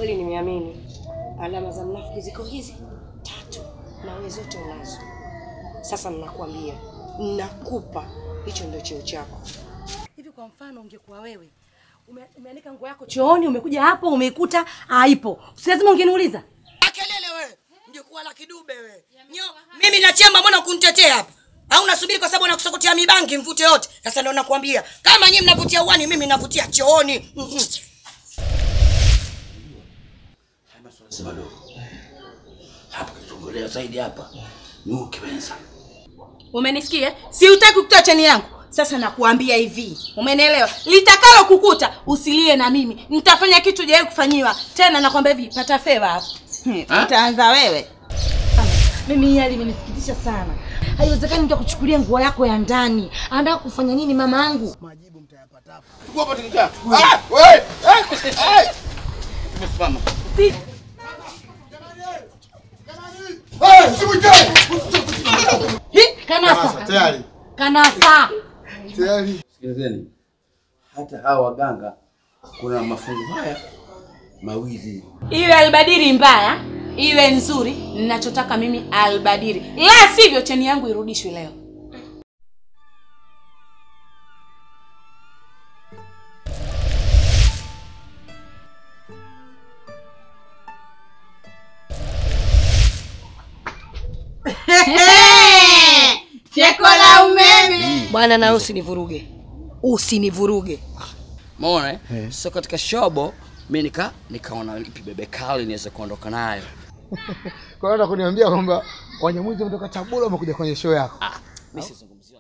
kweli nimeamini. Alama za mnafiki ziko hizi tatu, na wewe zote unazo. Sasa ninakwambia, nakupa hicho ndio cheo chako. Hivi kwa mfano, ungekuwa wewe ume, umeanika nguo yako chooni, umekuja hapo umeikuta haipo, si lazima ungeniuliza? Kelele wewe. Ungekuwa la kidube wewe. Nyo, mimi nachemba mbona kunitetea hapa? Au unasubiri kwa sababu nakusokotea mibangi mvute yote? Sasa ndio nakwambia, kama nyinyi mnavutia uani, mimi navutia chooni. Mhm. Sema dogo. Hapa kitongolea zaidi hapa. Nyuki wenza. Umenisikia? Si utaki kutoa cheni yangu. Sasa nakuambia hivi, umenielewa? Litakalo kukuta usilie na mimi, nitafanya kitu jaye kufanyiwa tena. Nakwambia hivi, pata feva hapo. Ha? Utaanza wewe. Mimi hii hali imenisikitisha sana. Haiwezekani mtu akuchukulia nguo yako ya ndani. Anataka kufanya nini mama yangu? Chukua hapa tukikaa. Ah, wewe. Ah, eh. Tumesimama. Eh, usimwite! Hi, kanasa. Tayari. Kanasa. Tayari. Sikilizeni. Hata hawa waganga kuna mafungu haya mawili. Iwe albadiri mbaya, iwe nzuri, ninachotaka mimi albadiri. La sivyo cheni yangu irudishwe leo. Cheko la umeme. Bwana, nawe usinivuruge, usinivuruge. Umeona eh? So katika shobo mimi nika nikaona ipi bebe kali niweze kuondoka nayo. Kwa hiyo unataka kuniambia kwamba Wanyamwezi wametoka Tabora wamekuja kwenye show yako. Ah, mimi sizungumzia